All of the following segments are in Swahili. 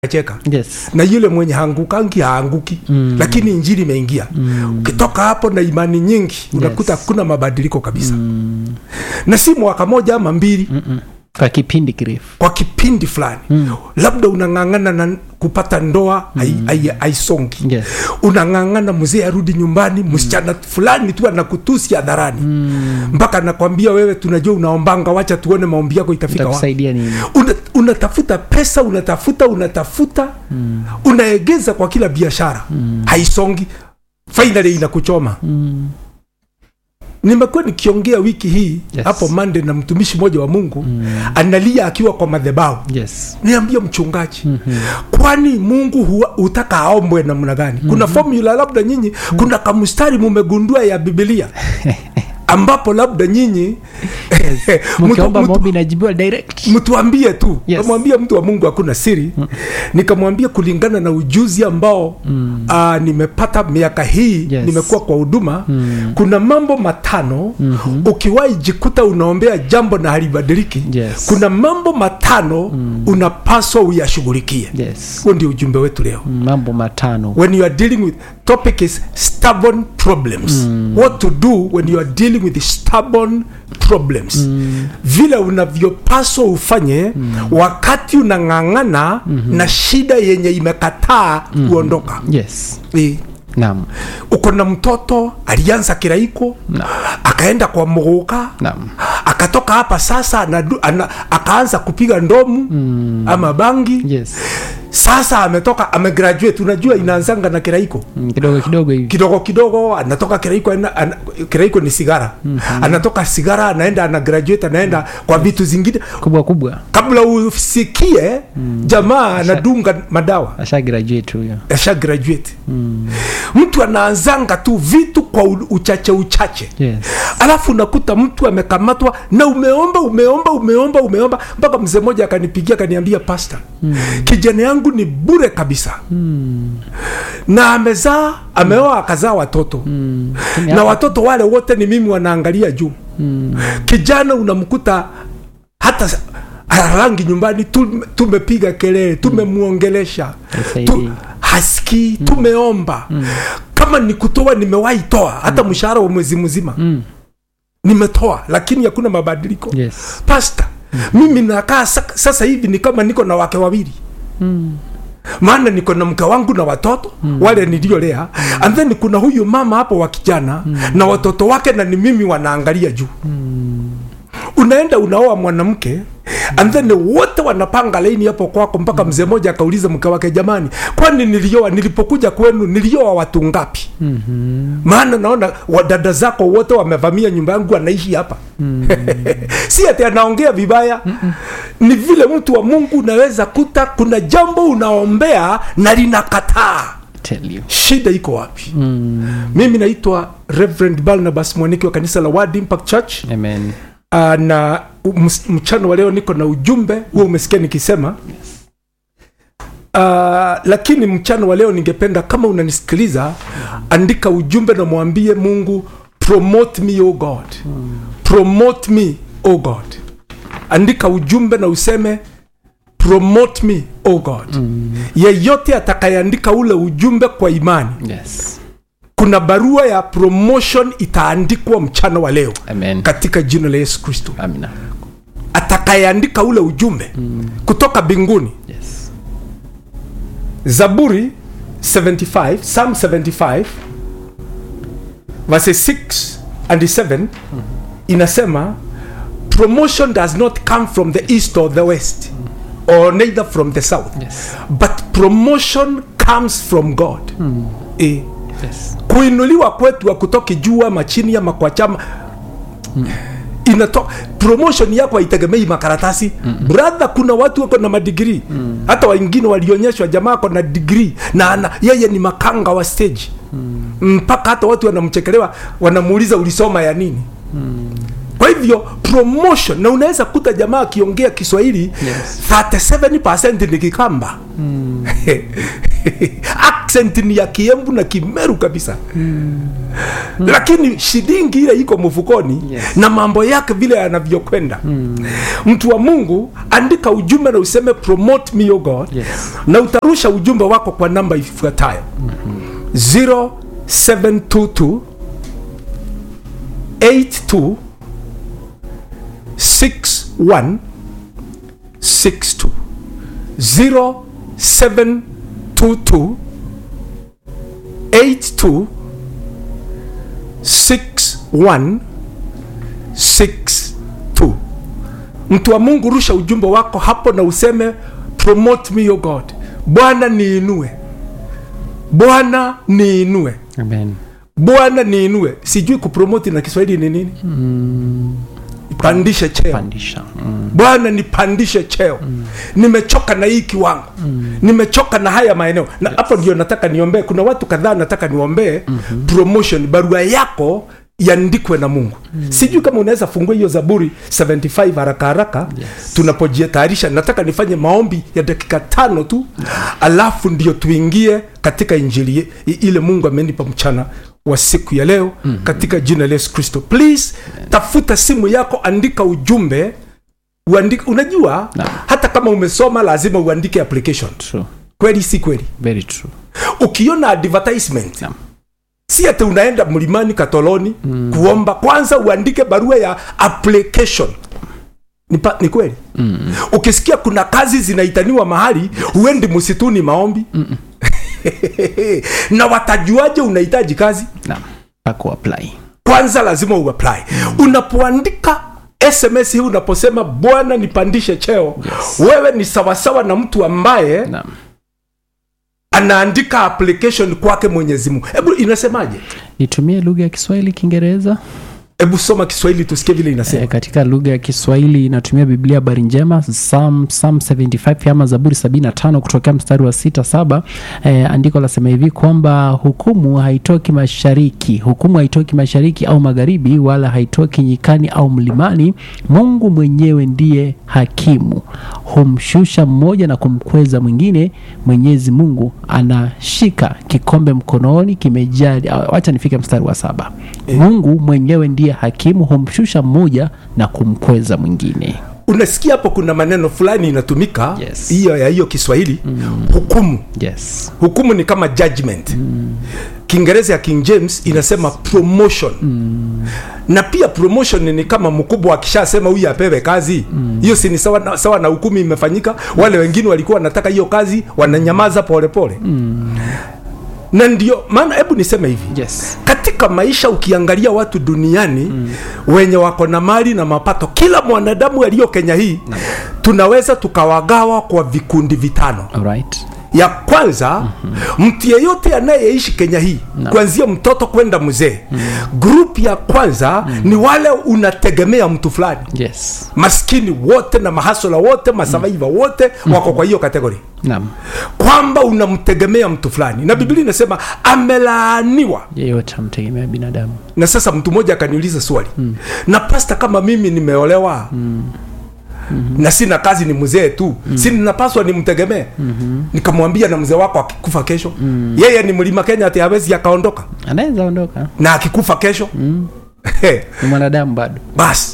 cheka yes na yule mwenye hangukangi haanguki Mm. lakini injili imeingia Mm. ukitoka hapo na imani nyingi unakuta Yes. hakuna mabadiliko kabisa Mm. na si mwaka moja ama mbili Mm-mm. kwa kipindi kirefu kwa kipindi fulani Mm. labda unang'ang'ana na kupata ndoa hai- hai- haisongi yes unang'ang'ana mzee arudi nyumbani msichana fulani tu anakutusi hadharani Mm. mpaka nakwambia wewe tunajua unaombanga wacha tuone maombi yako itafika wapi itakusaidia nini Una, unatafuta pesa unatafuta unatafuta Mm. unaegeza kwa kila biashara Mm. haisongi finally inakuchoma Mm. nimekuwa nikiongea wiki hii Yes. hapo Monday na mtumishi mmoja wa mungu Mm. analia akiwa kwa madhabahu yes niambia mchungaji Mhm. kwani mungu huwa, hutaka aombwe namna gani kuna formula labda nyinyi kuna kamstari mumegundua ya bibilia ambapo labda nyinyi mtu- mkiomba mtu- maombi inajibiwa direct mtuambie tu Yes. kamwambia mtu wa mungu hakuna siri nikamwambia kulingana na ujuzi ambao Mm. aa, nimepata miaka hii Yes. nimekuwa kwa huduma Mm. kuna mambo matano Mhm. ukiwahi jikuta unaombea jambo na halibadiliki Yes. kuna mambo matano unapaswa uyashughulikie yes huo ndio ujumbe wetu leo Mm, mambo matano when you are dealing with topic is stubborn problems what to do when you are dealing with stubborn problems vile unavyopaswa ufanye wakati unang'ang'ana na shida yenye imekataa kuondoka yes Eh, naam uko na mtoto alianza kiraiko Naam. akaenda kwa mguka naam akatoka hapa sasa anadu, ana, akaanza kupiga ndomu ama bangi yes sasa ametoka amegraduate unajua inaanzanga na kiraiko Mm, kidogo kidogo hivi kidogo kidogo anatoka kiraiko ana, ana, kiraiko ni sigara anatoka sigara anaenda ana graduate anaenda kwa vitu zingine kubwa kubwa kabla usikie jamaa anadunga madawa asha graduate huyo asha graduate mtu anaanzanga tu vitu kwa u- uchache uchache yes alafu unakuta mtu amekamatwa na umeomba umeomba umeomba umeomba mpaka mzee mmoja akanipigia akaniambia pasta mm. kijana yangu ni bure kabisa Mm. na amezaa ameoa akazaa watoto Mm. na watoto wale wote ni mimi wanaangalia juu Mm. kijana unamkuta hata s- rangi nyumbani tu- tumepiga kelele tumemwongelesha Haisaidii. hasikii tumeomba kama ni kutoa nimewahi toa hata mshahara wa mwezi mzima Mm. nimetoa lakini hakuna mabadiliko yes pasta mimi nakaa sa- sasa hivi ni kama niko na wake wawili Mm. maana niko na mke wangu na watoto wale niliolea and then kuna huyu mama hapo wa kijana na watoto wake na ni mimi wanaangalia juu unaenda unaoa mwanamke and then wote wanapanga laini hapo kwako mpaka mzee mmoja akauliza mke wake jamani kwani nilioa nilipokuja kwenu nilioa watu ngapi Mhm. maana naona wadada zako wote wamevamia nyumba yangu anaishi hapa si ati anaongea vibaya ni vile mtu wa mungu unaweza kuta kuna jambo unaombea na linakataa tell you shida iko wapi mm. mimi naitwa reverend barnabas mwaniki wa kanisa la word impact church amen uh, na ms- mchana wa leo niko na ujumbe huo umesikia nikisema Uh, lakini mchana wa leo ningependa kama unanisikiliza andika ujumbe na mwambie mungu promote me o god promote me o god andika ujumbe na useme promote me o god yeyote atakayeandika ule ujumbe kwa imani yes kuna barua ya promotion itaandikwa mchana wa leo amen katika jina la yesu kristo amina atakayeandika ule ujumbe kutoka mbinguni yes zaburi 75 psalm 75 verse 6 and 7 inasema promotion does not come from the east or the west or neither from the south yes but promotion comes from god eh, yes kuinuliwa kwetu akutoki juu ama chini ama kwa chama inato promotion yako haitegemei makaratasi brother kuna watu wako na madigrii hata wengine walionyeshwa jamaa ako na digrii na ana, yeye ni makanga wa stage mpaka hata watu wanamchekelewa wanamuuliza ulisoma ya nini kwa hivyo promotion na unaweza kuta jamaa akiongea kiswahili Yes. 37 ni kikamba accent ni ya kiembu na kimeru kabisa lakini shilingi ile iko mfukoni Yes. na mambo yake vile yanavyokwenda mtu wa mungu andika ujumbe na useme promote me o god Yes. na utarusha ujumbe wako kwa namba ifuatayo 0722 82 61 62 0722 82 61 62 mtu wa mungu rusha ujumbe wako hapo na useme promote me o god bwana niinue bwana niinue Amen. bwana niinue sijui kupromoti na kiswahili ni nini pandishe cheo Pandisha. Mm. bwana nipandishe cheo nimechoka na hii kiwango nimechoka na haya maeneo na hapo ndio nataka niombee kuna watu kadhaa nataka niombee promotion barua yako iandikwe na mungu sijui kama unaweza fungua hiyo zaburi 75 haraka haraka Yes. tunapojitayarisha nataka nifanye maombi ya dakika tano tu alafu ndio tuingie katika injili ye- i- ile mungu amenipa mchana wa siku ya leo katika jina la yesu kristo please tafuta simu yako andika ujumbe uandike unajua Naam. hata kama umesoma lazima uandike application True. kweli si kweli Very true. ukiona advertisement Naam. si ati unaenda mlimani katoloni mm. kuomba kwanza uandike barua ya application ni, pa, ni kweli mm. ukisikia kuna kazi zinaitaniwa mahali huendi msituni maombi na watajuaje unahitaji kazi Naam. Pako apply. kwanza lazima uapply unapoandika sms hii unaposema bwana nipandishe cheo Yes. wewe ni sawasawa na mtu ambaye Naam. anaandika application kwake mwenyezi mungu hebu inasemaje Nitumie lugha ya Kiswahili, Kiingereza. hebu soma kiswahili tusikie vile inasema E, katika lugha ya Kiswahili inatumia Biblia habari njema Psalm, Psalm 75 ama Zaburi 75 kutokea mstari wa sita saba. E, andiko lasema hivi kwamba hukumu haitoki mashariki, hukumu haitoki mashariki au magharibi, wala haitoki nyikani au mlimani. Mungu mwenyewe ndiye hakimu, humshusha mmoja na kumkweza mwingine. Mwenyezi Mungu anashika kikombe mkononi kimejaa. Wacha nifike mstari wa saba. Mungu mwenyewe ndiye hakimu, humshusha mmoja na kumkweza mwingine. unasikia hapo kuna maneno fulani inatumika Yes. hiyo ya hiyo kiswahili hukumu Yes. hukumu ni kama judgment kiingereza ya king james inasema promotion na pia promotion ni kama mkubwa akishasema huyu apewe kazi hiyo si ni sawa na, sawa na hukumu imefanyika wale wengine walikuwa wanataka hiyo kazi wananyamaza polepole na ndio maana hebu niseme hivi Yes. katika maisha ukiangalia watu duniani mm. wenye wako na mali na mapato kila mwanadamu aliyo kenya hii tunaweza tukawagawa kwa vikundi vitano All right. ya kwanza mm-hmm. mtu yeyote anayeishi kenya hii No. kuanzia mtoto kwenda mzee mm. grup ya kwanza mm. ni wale unategemea mtu fulani Yes. maskini wote na mahasola wote masavaiva wote wako kwa hiyo kategori Naam. kwamba unamtegemea mtu fulani na biblia inasema amelaaniwa Yeyote amtegemea binadamu. na sasa mtu mmoja akaniuliza swali mm. na pasta kama mimi nimeolewa mm. Mm-hmm. na sina kazi ni mzee tu mm-hmm. si ninapaswa nimtegemee mm-hmm. nikamwambia na mzee wako akikufa kesho mm. yeye ni mlima kenya ati hawezi akaondoka Anaweza ondoka. na akikufa kesho mm. Ni mwanadamu bado. basi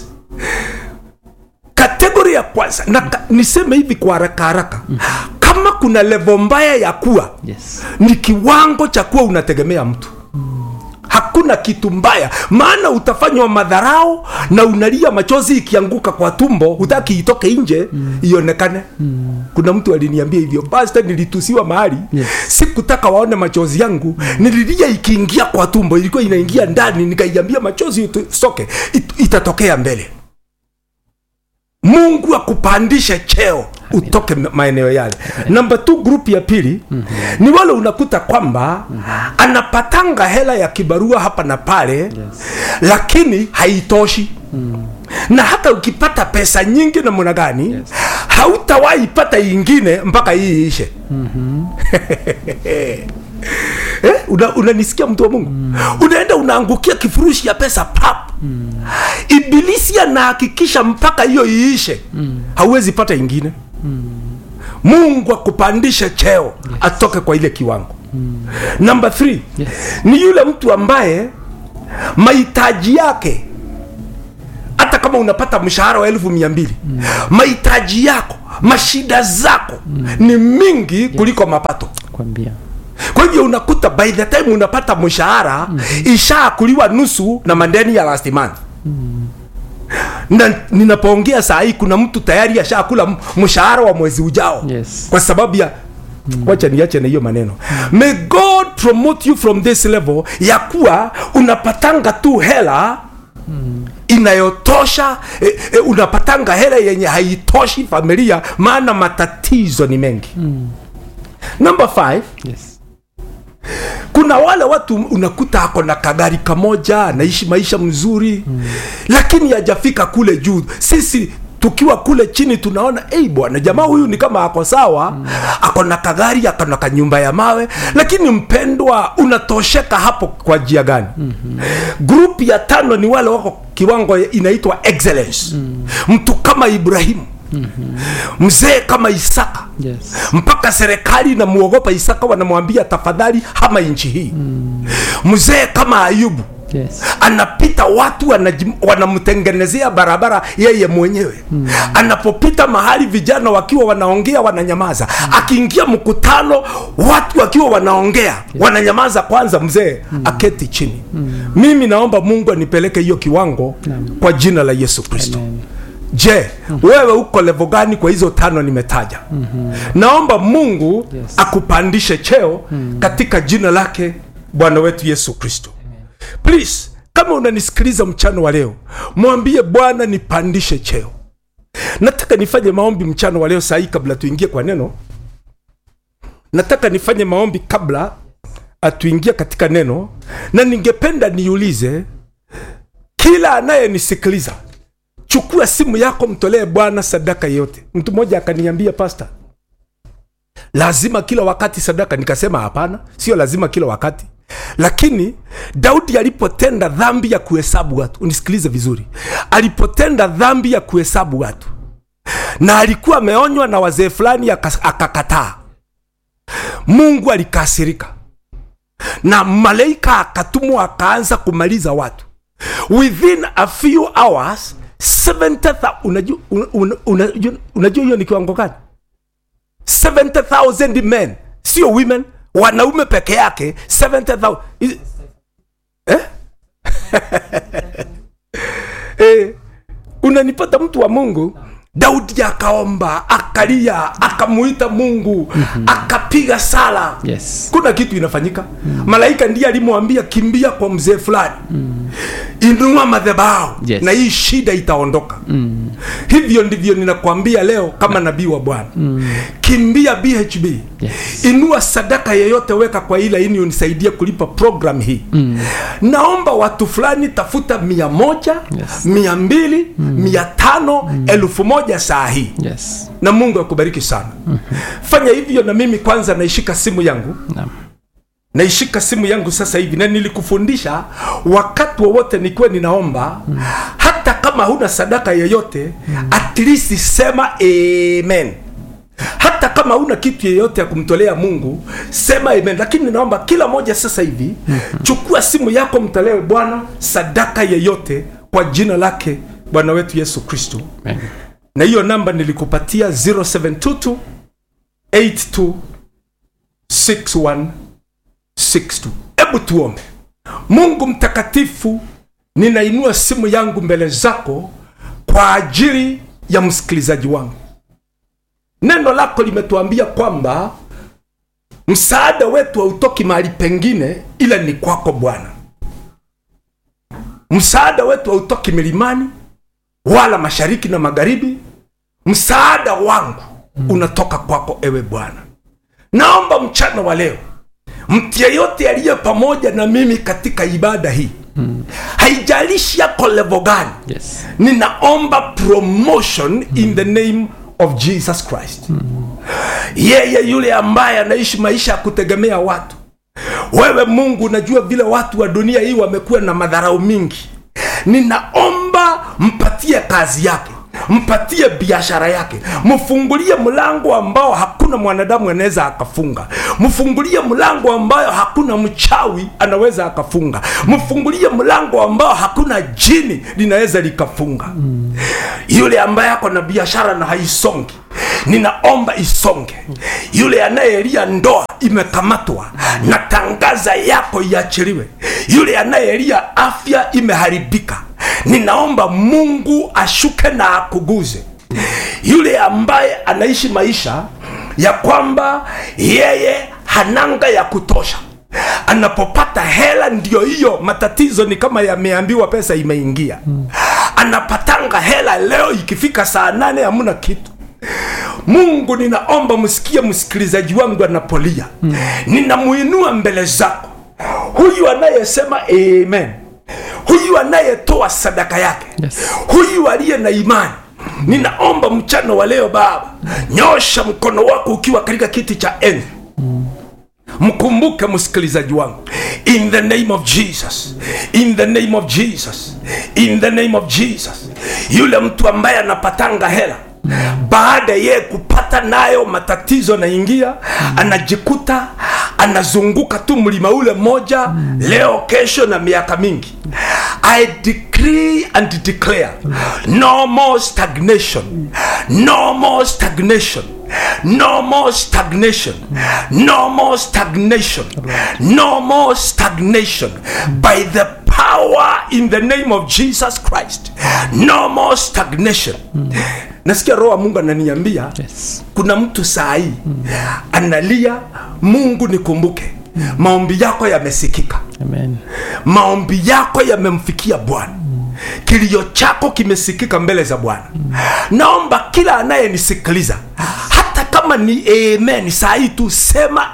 kategori ya kwanza na ka, niseme hivi kwa haraka haraka mm. kama kuna levo mbaya ya kuwa Yes. ni kiwango cha kuwa unategemea mtu hakuna kitu mbaya maana utafanywa madharau na unalia machozi ikianguka kwa tumbo hutaki itoke nje ionekane kuna mtu aliniambia hivyo basta nilitusiwa mahali Yes. sikutaka waone machozi yangu nililia ikiingia kwa tumbo ilikuwa inaingia ndani nikaiambia machozi itoke it, itatokea mbele mungu akupandishe cheo utoke ma- maeneo yale namba t grupu ya pili mm-hmm. ni wale unakuta kwamba mm-hmm. anapatanga hela ya kibarua hapa na pale yes. lakini haitoshi mm. na hata ukipata pesa nyingi namna gani yes. hautawahi pata ingine mpaka hii ishe eh, una, unanisikia mtu wa mungu mm. unaenda unaangukia kifurushi ya pesa pap mm. ibilisi anahakikisha mpaka hiyo iishe mm. hauwezi pata ingine mm. mungu akupandishe cheo atoke kwa ile kiwango namba 3 Yes. ni yule mtu ambaye mahitaji yake hata kama unapata mshahara wa elfu mia mbili mahitaji yako mashida zako ni mingi kuliko mapato kwambia kwa hivyo unakuta by the time unapata mshahara ishaakuliwa nusu na mandeni ya last month na ninapoongea saa hii kuna mtu tayari ashakula m- mshahara wa mwezi ujao Yes. kwa sababu ya wacha niache na hiyo maneno may god promote you from this level ya kuwa unapatanga tu hela inayotosha e, e, unapatanga hela yenye haitoshi familia maana matatizo ni mengi number 5 yes. kuna wale watu unakuta ako na kagari kamoja anaishi maisha mzuri mm. lakini hajafika kule juu sisi tukiwa kule chini tunaona ei bwana jamaa huyu ni kama ako sawa mm. ako na kagari ako na kanyumba ya mawe mm. lakini mpendwa unatosheka hapo kwa njia gani mm-hmm. grupu ya tano ni wale wako kiwango inaitwa excellence mm. mtu kama ibrahimu mm-hmm. mzee kama isaka Yes. mpaka serikali inamuogopa isaka wanamwambia tafadhali hama nchi hii mzee kama ayubu Yes. anapita watu wanajim- wanamtengenezea barabara yeye mwenyewe mm. anapopita mahali vijana wakiwa wanaongea wananyamaza mm. akiingia mkutano watu wakiwa wanaongea yes. wananyamaza kwanza mzee mm. aketi chini mm. mimi naomba mungu anipeleke hiyo kiwango Naam. kwa jina la yesu kristo Amen. je wewe uko levo gani kwa hizo tano nimetaja mm-hmm. naomba mungu Yes. akupandishe cheo mm. katika jina lake bwana wetu yesu kristo please kama unanisikiliza mchana wa leo mwambie bwana nipandishe cheo nataka nifanye maombi mchana wa leo sahii kabla tuingie kwa neno nataka nifanye maombi kabla atuingie katika neno na ningependa niulize kila anayenisikiliza chukua simu yako mtolee bwana sadaka yote mtu mmoja akaniambia pasta lazima kila wakati sadaka nikasema hapana sio lazima kila wakati lakini daudi alipotenda dhambi ya kuhesabu watu unisikilize vizuri alipotenda dhambi ya kuhesabu watu na alikuwa ameonywa na wazee fulani aka- akakataa mungu alikasirika na malaika akatumwa akaanza kumaliza watu within a few hours 70,000 unajua una- una- unajua unajua hiyo ni kiwango gani 70000 men sio women wanaume peke yake 70000 Is- eh? eh, unanipata mtu wa mungu daudi akaomba akalia akamuita mungu akapiga sala Yes. kuna kitu inafanyika mm. malaika ndiye alimwambia kimbia kwa mzee fulani mm. inua madhabahu Yes. na hii shida itaondoka mm. hivyo ndivyo ninakwambia leo kama nabii wa bwana mm. kimbia bhb Yes. inua sadaka yeyote weka kwa ile ini unisaidie kulipa program hii mm. naomba watu fulani tafuta mia moja Yes. mia mbili mm. mia tano mm. elfu moja saa hii Yes. na mungu akubariki sana mm-hmm. fanya hivyo na mimi kwanza naishika simu yangu Naam. naishika simu yangu sasa hivi na nilikufundisha wakati wowote nikiwa ninaomba mm. hata kama huna sadaka yoyote mm. at least sema amen hata kama huna kitu yeyote ya kumtolea mungu sema amen lakini ninaomba kila moja sasa hivi mm-hmm. chukua simu yako mtolewe bwana sadaka yeyote kwa jina lake bwana wetu yesu kristo Amen. na hiyo namba nilikupatia 0722 82 61 62 hebu tuombe mungu mtakatifu ninainua simu yangu mbele zako kwa ajili ya msikilizaji wangu neno lako limetuambia kwamba msaada wetu hautoki mahali pengine ila ni kwako bwana msaada wetu hautoki milimani wala mashariki na magharibi msaada wangu unatoka kwako ewe bwana naomba mchana wa leo mtu yeyote aliye pamoja na mimi katika ibada hii mm. haijalishi yako levo gani Yes. ninaomba promotion mm. in the name of jesus christ mm. yeye yule ambaye anaishi maisha ya kutegemea watu wewe mungu unajua vile watu wa dunia hii wamekuwa na madharau mingi ninaomba mpatie kazi yake mpatie biashara yake mfungulie mlango ambao hakuna mwanadamu anaweza akafunga mfungulie mlango ambayo hakuna mchawi anaweza akafunga mfungulie mlango ambao hakuna jini linaweza likafunga yule ambaye ako na biashara na haisongi ninaomba isonge yule anayelia ndoa imekamatwa na tangaza yako iachiliwe yule anayelia afya imeharibika ninaomba mungu ashuke na akuguze yule ambaye anaishi maisha ya kwamba yeye hananga ya kutosha anapopata hela ndio hiyo matatizo ni kama yameambiwa pesa imeingia anapatanga hela leo ikifika saa nane hamuna kitu mungu ninaomba msikie msikilizaji wangu anapolia mm. ninamuinua mbele zako huyu anayesema amen huyu anayetoa sadaka yake Yes. huyu aliye na imani ninaomba mchana wa leo baba nyosha mkono wako ukiwa katika kiti cha enzi mkumbuke msikilizaji wangu in the name of jesus in the name of jesus in the name of jesus yule mtu ambaye anapatanga hela baada ye kupata nayo matatizo naingia anajikuta anazunguka tu mlima ule moja leo kesho na miaka mingi i decree and declare no more stagnation no more stagnation no more stagnation no more stagnation no more stagnation by the power in the name of jesus christ no more stagnation nasikia roho wa mungu ananiambia Yes. kuna mtu saa hii analia mungu nikumbuke maombi yako yamesikika Amen. maombi yako yamemfikia bwana kilio chako kimesikika mbele za bwana naomba kila anayenisikiliza hata kama ni amen saa hii tu sema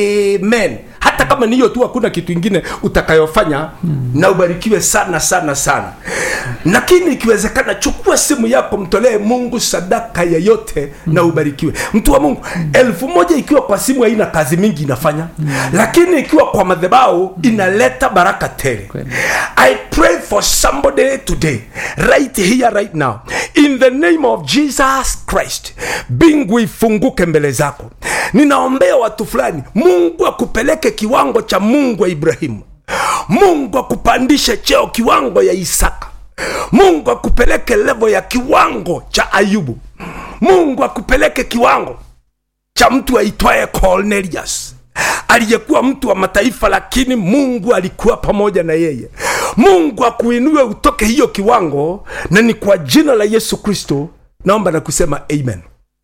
amen hata kama ni hiyo tu hakuna kitu ingine utakayofanya na ubarikiwe sana sana sana lakini ikiwezekana chukua simu yako mtolee mungu sadaka yeyote na ubarikiwe mtu wa mungu elfu moja ikiwa kwa simu haina kazi mingi inafanya lakini ikiwa kwa madhebao inaleta baraka tele Kweli. I pray for somebody today, right here, right now, in the name of Jesus Christ. Mbingu ifunguke mbele zako. Ninaombea watu fulani, Mungu akupeleke kiwango cha Mungu wa Ibrahimu. Mungu akupandishe cheo kiwango ya Isaka. Mungu akupeleke levo ya kiwango cha Ayubu. Mungu akupeleke kiwango cha mtu aitwaye Cornelius aliyekuwa mtu wa mataifa, lakini Mungu alikuwa pamoja na yeye. Mungu akuinue utoke hiyo kiwango, na ni kwa jina la Yesu Kristo naomba na kusema amen.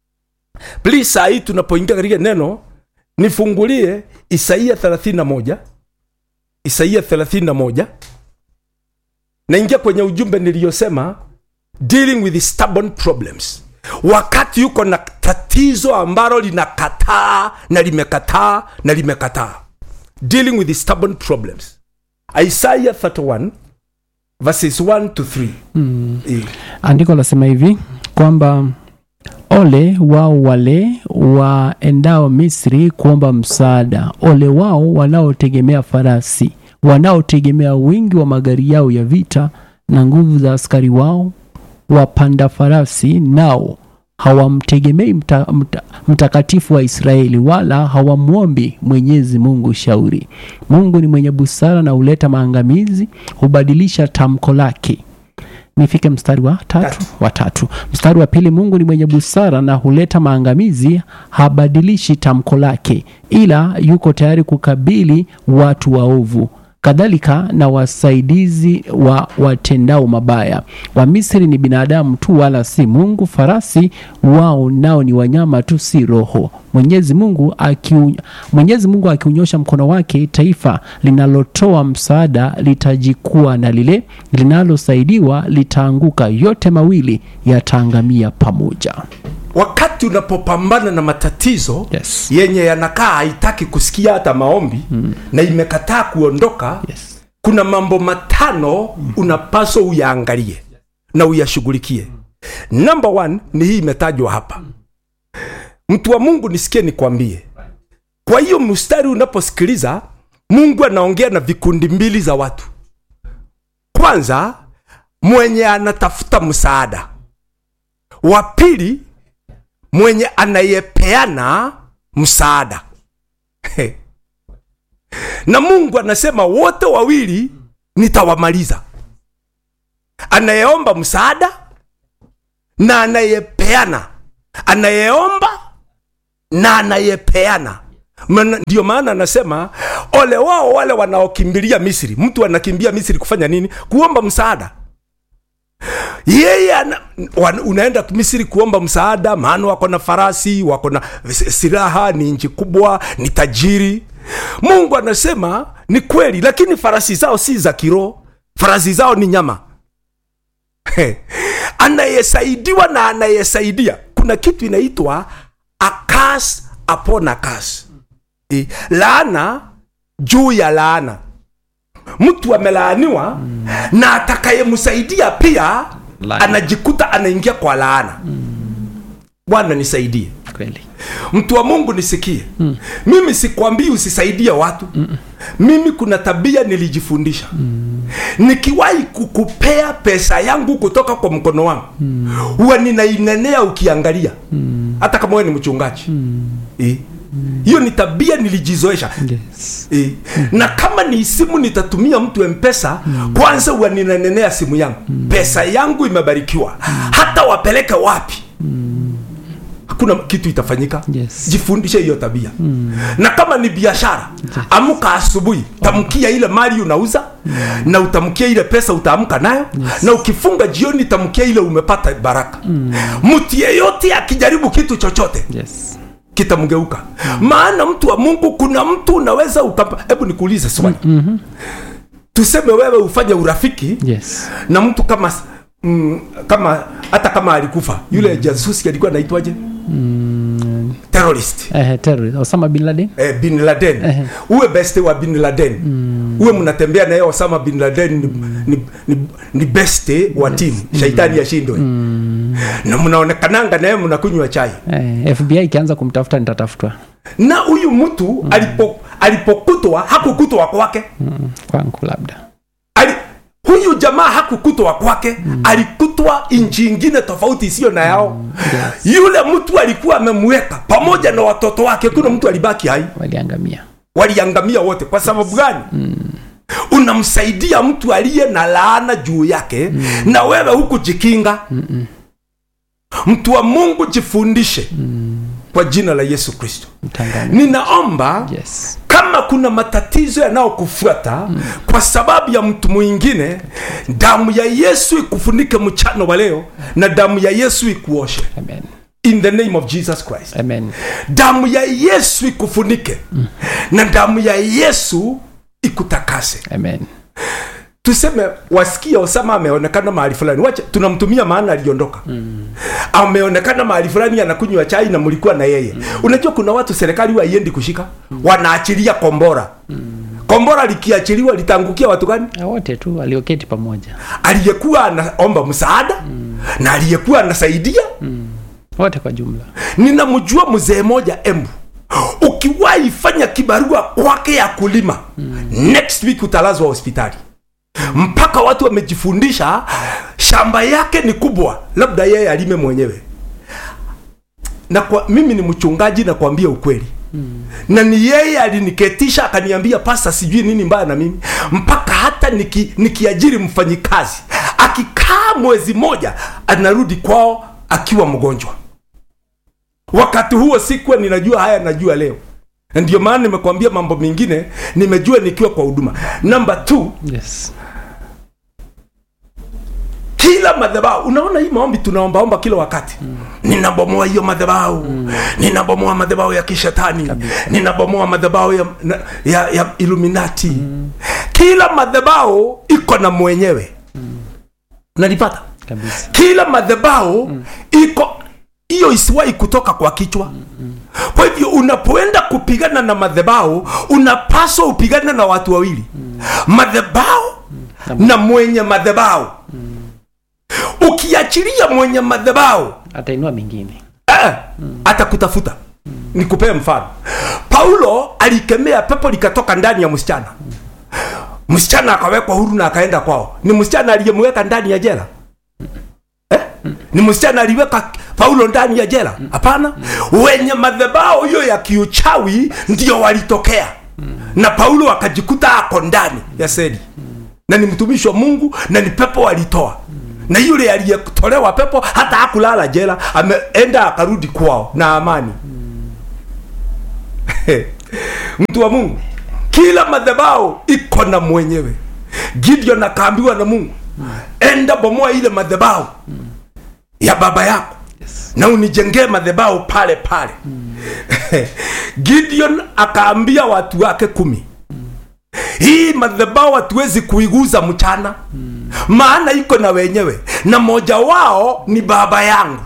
Please, saa hii tunapoingia katika neno, nifungulie Isaia 31 Isaia 31 naingia kwenye ujumbe niliyosema dealing with stubborn problems wakati yuko na tatizo ambalo linakataa na limekataa na limekataa dealing with stubborn problems isaiah 31 verses 1 to 3 mm. andiko lasema hivi kwamba ole wao wale waendao misri kuomba msaada ole wao wanaotegemea farasi wanaotegemea wingi wa magari yao ya vita na nguvu za askari wao wapanda farasi nao hawamtegemei mta, mta, mtakatifu wa israeli wala hawamwombi mwenyezi mungu shauri mungu ni mwenye busara na huleta maangamizi hubadilisha tamko lake nifike mstari wa tatu, Tatu. wa tatu mstari wa pili mungu ni mwenye busara na huleta maangamizi habadilishi tamko lake ila yuko tayari kukabili watu waovu kadhalika na wasaidizi wa watendao mabaya wamisri ni binadamu tu wala si mungu farasi wao nao ni wanyama tu si roho mwenyezi mungu akiu, mwenyezi mungu akiunyosha mkono wake taifa linalotoa msaada litajikua na lile linalosaidiwa litaanguka yote mawili yataangamia pamoja wakati unapopambana na matatizo Yes. yenye yanakaa haitaki kusikia hata maombi mm. na imekataa kuondoka yes. kuna mambo matano unapaswa uyaangalie na uyashughulikie number one ni hii imetajwa hapa mtu wa mungu nisikie nikwambie kwa hiyo mstari unaposikiliza mungu anaongea na vikundi mbili za watu kwanza mwenye anatafuta msaada wa pili mwenye anayepeana msaada na mungu anasema wote wawili nitawamaliza anayeomba msaada na anayepeana anayeomba na anayepeana Maana- ndio maana anasema ole wao wale wanaokimbilia misri mtu anakimbia misri kufanya nini kuomba msaada yeye ana, wan- unaenda misri kuomba msaada maana wako na farasi wako na s- silaha ni nchi kubwa ni tajiri mungu anasema ni kweli lakini farasi zao si za kiroho farasi zao ni nyama anayesaidiwa na anayesaidia kuna kitu inaitwa a curse upon a curse e, laana juu ya laana mtu amelaaniwa na atakayemsaidia pia Laana. anajikuta anaingia kwa laana bwana nisaidie kweli mtu wa mungu nisikie mm. mimi sikwambii usisaidie watu mm. mimi kuna tabia nilijifundisha mm. nikiwahi kukupea pesa yangu kutoka kwa mkono wangu mm. huwa ninainenea ukiangalia mm. hata kama wewe ni mchungaji mm. eh? hiyo ni tabia nilijizoesha yes. E, na kama ni simu nitatumia mtu mpesa mm. kwanza huwa ninanenea simu yangu mm. pesa yangu imebarikiwa mm. hata wapeleke wapi hakuna kitu itafanyika Yes. jifundishe hiyo tabia mm. na kama ni biashara amka asubuhi tamkia ile mali unauza mm. na utamkia ile pesa utaamka nayo yes. na ukifunga jioni tamkia ile umepata baraka mtu yeyote akijaribu kitu chochote yes. kitamgeuka maana mtu wa mungu kuna mtu unaweza ukampa hebu nikuulize swali mm-hmm. tuseme wewe ufanye urafiki yes. na mtu kama mm, kama hata kama alikufa yule mm. jasusi alikuwa anaitwaje mm. terrorist Eh, terrorist Osama bin Laden eh, bin laden Ehe. uwe beste wa bin laden mm. uwe mnatembea naye osama bin laden ni, ni, ni, ni beste wa timu shaitani yashindwe mm. na mnaonekananga naye mnakunywa chai eh, FBI ikianza kumtafuta nitatafutwa na huyu mtu mm. alipo alipokutwa hakukutwa kwake mm, kwangu labda Ali, huyu jamaa hakukutwa kwake mm. alikutwa nchi ingine tofauti isiyo na yao mm. yes. yule mtu alikuwa amemweka pamoja na watoto wake kuna mtu alibaki hai waliangamia waliangamia wote kwa sababu gani mm. unamsaidia mtu aliye na laana juu yake mm. na wewe huku jikinga Mm-mm. mtu wa mungu jifundishe mm. kwa jina la yesu kristo mtangani ninaomba yes. kama kuna matatizo yanayokufuata mm. kwa sababu ya mtu mwingine damu ya yesu ikufunike mchana wa leo na damu ya yesu ikuoshe amen in the name of jesus christ amen damu ya yesu ikufunike mm. na damu ya yesu ikutakase amen tuseme wasikia osama ameonekana mahali fulani wacha tunamtumia maana aliondoka mm. ameonekana mahali fulani anakunywa chai na mlikuwa na yeye mm. unajua kuna watu serikali huwa haiendi kushika mm. wanaachilia kombora mm. kombora likiachiliwa litaangukia watu gani Na wote tu walioketi pamoja aliyekuwa anaomba msaada mm. na aliyekuwa anasaidia wote kwa jumla ninamjua mzee moja embu ukiwahi fanya kibarua kwake ya kulima mm. next week utalazwa hospitali mpaka watu wamejifundisha shamba yake ni kubwa labda yeye alime mwenyewe na kwa, mimi ni mchungaji nakwambia ukweli mm. na ni yeye aliniketisha akaniambia pasa sijui nini mbaya na mimi mpaka hata niki, nikiajiri mfanyikazi akikaa mwezi moja anarudi kwao akiwa mgonjwa wakati huo sikuwa ninajua haya najua leo Na ndio maana nimekwambia mambo mengine nimejua nikiwa kwa huduma namba t yes kila madhabahu unaona hii maombi tunaombaomba kila wakati mm. ninabomoa hiyo madhabahu mm. ninabomoa madhabahu ya kishetani ninabomoa madhabahu ya, na- ya, ya iluminati mm. kila madhabahu iko na mwenyewe mm. unanipata kabisa kila madhabahu mm. iko hiyo isiwahi kutoka kwa kichwa mm-hmm. kwa hivyo unapoenda kupigana na madhabahu unapaswa upigane na watu wawili mm. madhabahu mm. na mwenye madhabahu mm. ukiachilia mwenye madhabahu atainua mengine eh, mm. atakutafuta mm. nikupee mfano paulo alikemea pepo likatoka ndani ya msichana msichana akawekwa huru na akaenda kwao ni msichana aliyemweka ndani ya jela eh? ni msichana aliweka paulo ndani ya jela hapana wenye madhebao hiyo ya kiuchawi ndio walitokea na paulo akajikuta ako ndani ya seli na ni mtumishi wa mungu na ni pepo walitoa na yule aliyetolewa pepo hata hakulala jela ameenda akarudi kwao na amani mtu wa mungu kila madhabao iko na mwenyewe gideon akaambiwa na mungu enda bomoa ile madhabao ya baba yako na unijengee madhabao pale pale gideon akaambia watu wake kumi hii madhabao hatuwezi kuiguza mchana maana iko na wenyewe na moja wao ni baba yangu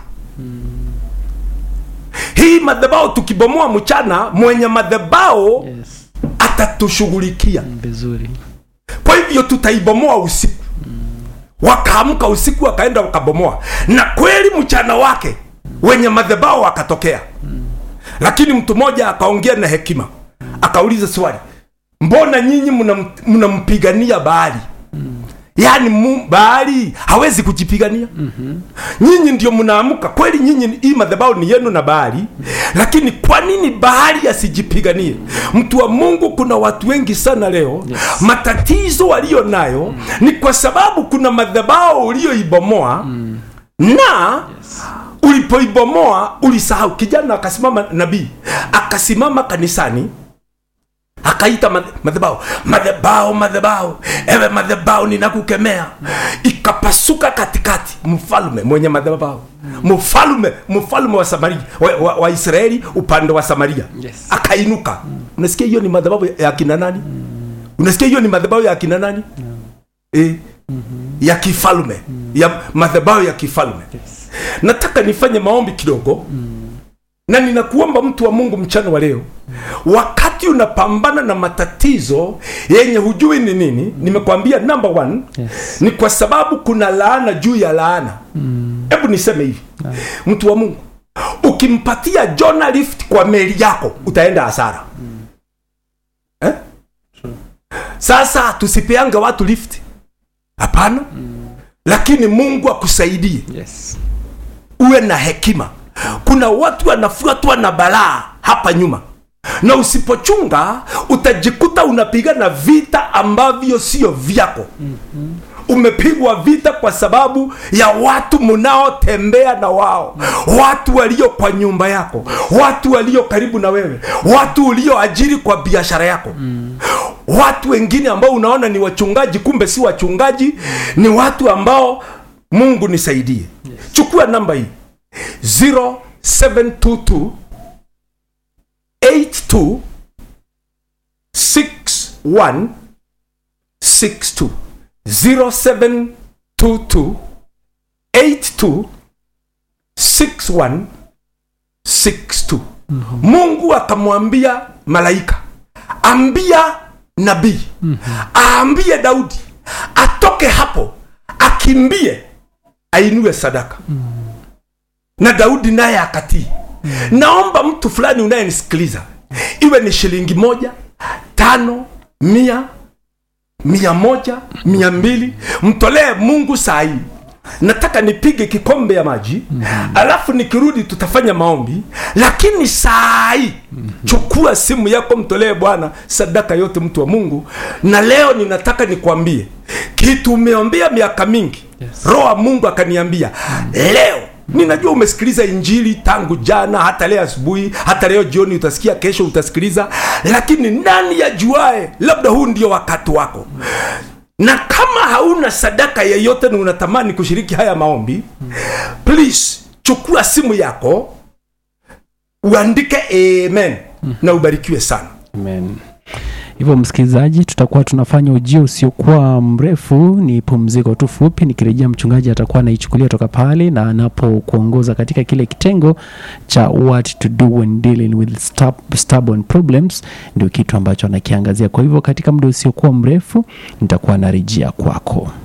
hii madhabao tukibomoa mchana mwenye madhabao yes. atatushughulikia vizuri kwa hivyo tutaibomoa usiku wakaamka usiku wakaenda wakabomoa na kweli mchana wake wenye madhabao wakatokea lakini mtu mmoja akaongea na hekima akauliza swali mbona nyinyi mnam- mnampigania baali yaani mu- baali hawezi kujipigania nyinyi ndio mnaamka kweli nyinyi hii madhabahu ni yenu na bahari lakini kwa nini bahari asijipiganie mtu wa mungu kuna watu wengi sana leo Yes. matatizo walio nayo ni kwa sababu kuna madhabahu ulioibomoa na ulipoibomoa ulisahau kijana akasimama nabii akasimama kanisani akaita madhe- madhabahu madhabahu madhabahu ewe madhabahu ninakukemea ikapasuka katikati mfalme mwenye madhabahu mfalme mfalme wa samaria wa, wa, wa israeli upande wa samaria Yes. akainuka unasikia hiyo ni madhabahu ya kina nani unasikia hiyo ni madhabahu ya kina nani eh, ya kifalme ya madhabahu ya kifalme nataka nifanye maombi kidogo na ninakuomba mtu wa mungu mchana wa leo wakati unapambana na matatizo yenye hujui ni nini nimekwambia number one Yes. ni kwa sababu kuna laana juu ya laana hebu niseme hivi mtu wa mungu ukimpatia jona lift kwa meli yako utaenda hasara eh? sasa tusipeange watu lift hapana lakini mungu akusaidie yes. uwe na hekima kuna watu wanafuatwa na balaa hapa nyuma na usipochunga utajikuta unapigana vita ambavyo sio vyako umepigwa vita kwa sababu ya watu mnaotembea na wao watu walio kwa nyumba yako watu walio karibu na wewe watu ulioajiri kwa biashara yako watu wengine ambao unaona ni wachungaji kumbe si wachungaji ni watu ambao mungu nisaidie chukua namba hii 0722 82 61 62 0722 82 61 62 mungu akamwambia malaika ambia nabii aambie daudi atoke hapo akimbie ainue sadaka na daudi naye akatii naomba mtu fulani unayenisikiliza iwe ni shilingi moja tano mia mia moja mia mbili mtolee mungu saa hii nataka nipige kikombe ya maji alafu nikirudi tutafanya maombi lakini saa hii chukua simu yako mtolee bwana sadaka yote mtu wa mungu na leo ninataka nikwambie kitu umeombea miaka mingi Yes. roho wa mungu akaniambia leo ninajua umesikiliza injili tangu jana hata leo asubuhi hata leo jioni utasikia kesho utasikiliza lakini nani yajuae labda huu ndio wakati wako na kama hauna sadaka yeyote na unatamani kushiriki haya maombi please chukua simu yako uandike amen na ubarikiwe sana Amen. hivyo msikilizaji tutakuwa tunafanya ujio usiokuwa mrefu ni pumziko tu fupi nikirejea mchungaji atakuwa anaichukulia toka pale na anapokuongoza katika kile kitengo cha what to do when dealing with stab- stubborn problems ndio kitu ambacho anakiangazia kwa hivyo katika muda usiokuwa mrefu nitakuwa narejea kwako